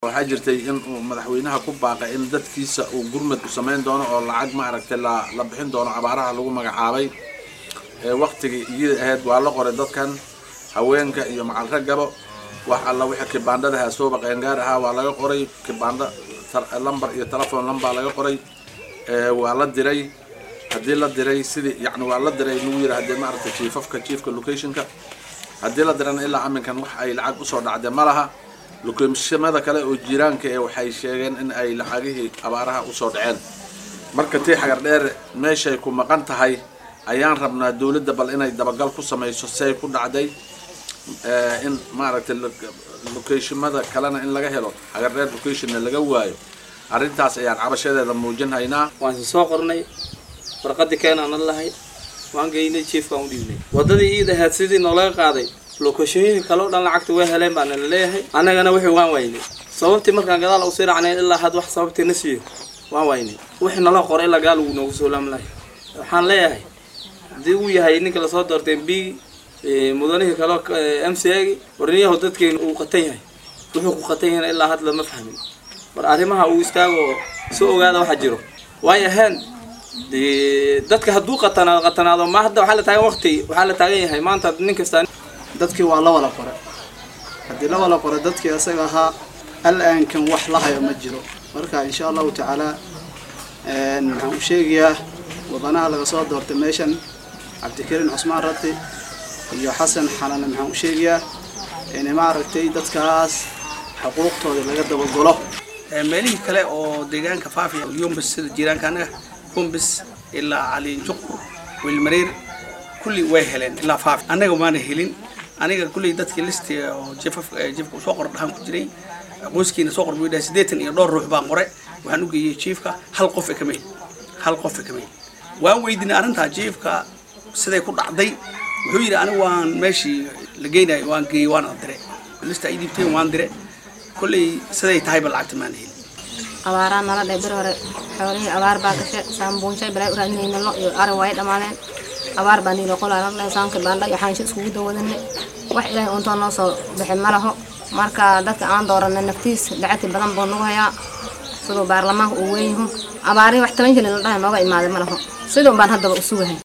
waxaa jirtay in uu madaxweynaha ku baaqay in dadkiisa uu gurmad u samayn doono oo lacag maaragtay la la bixin doono abaaraha lagu magacaabay waktigii iyada ahayd waa la qoray dadkan haweenka iyo macal raggaba wax alla wixii kibaandhada haasooba qeengaar ahaa waa laga qoray kibaandho lambar iyo telefon lambaa laga qoray waa la diray haddii la diray sidii yani waa la diray lagu yidhi haddii maaragtay jiifafka jiifka locationka haddii la dirana ilaa aminkan wax ay lacag usoo dhacday ma laha lokeeshimada kale oo jiiraanka ee waxay sheegeen in ay lacagihii abaaraha usoo dhaceen marka tii xagar dheer meeshay ku maqan tahay ayaan rabnaa dowladda bal inay dabagal ku samayso say ku dhacday in maaragtay locationmada kalena in laga helo xagar dheer locationna laga waayo arrintaas ayaan cabashadeeda muujin haynaa waan soo qornay warqadii keenaana lahay waan geynay jiefkaan u dhiibnay waddadii iid ahayd sidii noolaga qaaday lokashooyinka kale o dhan lacagta way heleen baana la leeyahay annagana wixii waan waynay sababtii markaan gadaal u sii racnay ilaa had wax sababtii na siiyo waan waynay wixii nala qoray ilaa gaal uu noogu soo laamlahay waxaan leeyahay haddii uu yahay ninka lasoo doortay mb mudanihii kale m c agi warniyahu dadkeena uu qatan yahay wuxuu ku qatan yahayna ilaa had lama fahmin mar arrimaha uu istaago soo ogaada waxa jiro way ahayn de dadka hadduu qatanaado qatanaado ma hadda waxaa la taagan waqti waxaa la taagan yahay maanta nin kasta dadkii waa la wada qoray haddii la wada qoray dadkii isaga ahaa al-aankan wax la hayo ma jiro marka insha allahu tacaala maxaan u sheegayaa wadanaha laga soo doortay meeshan cabdikariin cusmaan rati iyo xasan xalane maxaan u sheegayaa in maaragtay dadkaas xuquuqtooda laga dabagalo meelihii kale oo deegaanka faafiya yombis sida jiiraanka anaga yombis ilaa caliinjuq wilmareer kulli way heleen ilaa faafi annaga maana helin aniga kulley dadkii listiga oo jefaf jefka soo qor dhahan ku jiray qoyskiina soo qor buu dhahay siddeetan iyo dhowr ruux baan qoray waxaan u geeyey jiifka hal qof kamay hal qof kamay waan weydiinay arrintaa jiifka siday ku dhacday wuxuu yidhi anigu waan meeshii la geynayo waan geeyey waana dire lista ay dhiibteen waan dire kolley siday tahayba lacagta maana helin abaaraa nala dhe bir hore xoolihii abaar baa gashe saambuunshay balay u raadinayna lo iyo ari way dhammaadeen abaar baa niilo qolaa la dhahay saanka baandha iyo xaansho iskugu dawadanay wax ilaahay untoo noo soo bixi ma laho marka dadka aan dooranay naftiis lacagti badan buu nagu hayaa siduu baarlamaanka uu weyn yahu abaarihi wax toban jilin la dhahay nooga imaaday ma laho sidun baan haddaba u sugahay